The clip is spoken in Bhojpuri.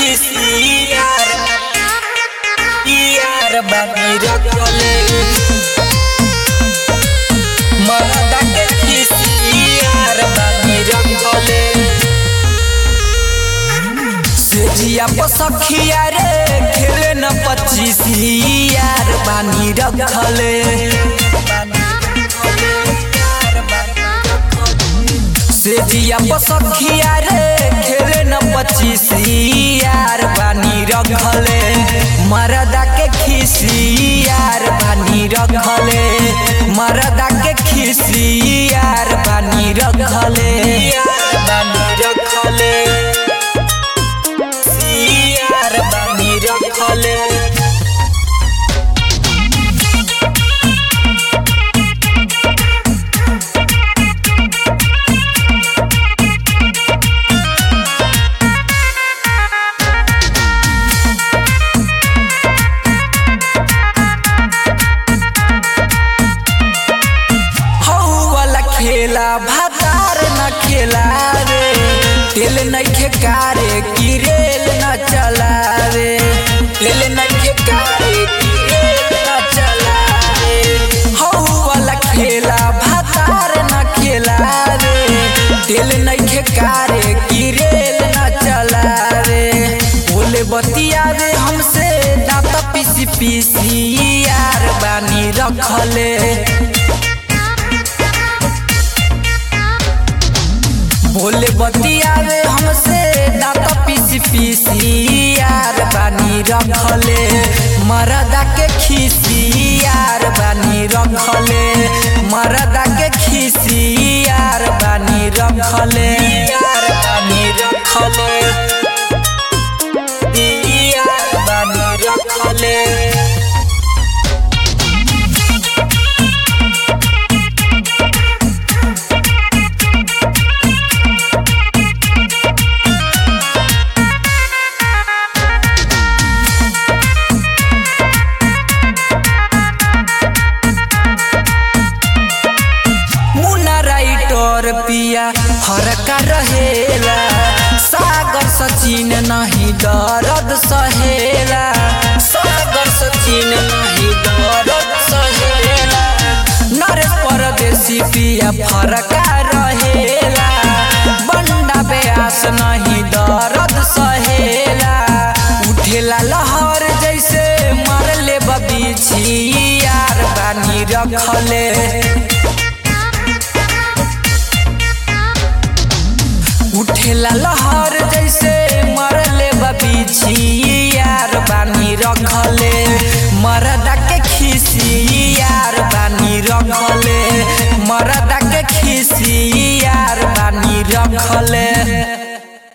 खिसी यार यार बानी रखले मरदा के खिसी यार बानी रखले सेजिया पसखिया रे खेले न पच्चीस यार बानी रखले सेजिया पसखिया रे खेले न पच्चीस यार बानी रखले मरदा के खिसी यार बानी रखले मरदा के खिसी यार बानी रखले यार बानी रखले यार बानी रखले हौ वाला खेला भातार न खेला रे तेल नइखे कारे की रेल न चलावे तेल नइखे कारे की रेल न चलावे हौ वाला खेला भातार न खेला रे तेल नइखे कारे की रेल न चलावे बोले बतियावे हमसे दांत पीसी पीसी यार बानी रखले बोले बतियावे हमसे दांत पीसी पीसी यार बानी रखले मरदा के खिसी यार बानी रखले मरदा के खिसी यार बानी रखले यार बानी रखले यार बानी रखले मुन्ना राइटर पिया हरका रहेला सागर सचिन नहीं दर्द सहेला सागर सचिन नहीं दर्द सहेला नरेश परदेसी पिया फरका रहेला बंडा बेआस नहीं दर्द सहेला उठेला लहर जैसे मारले बबीछी यार बानी रखले उठेला लहर जैसे मरले बबीछी यार बानी रखले मरदा के खिसी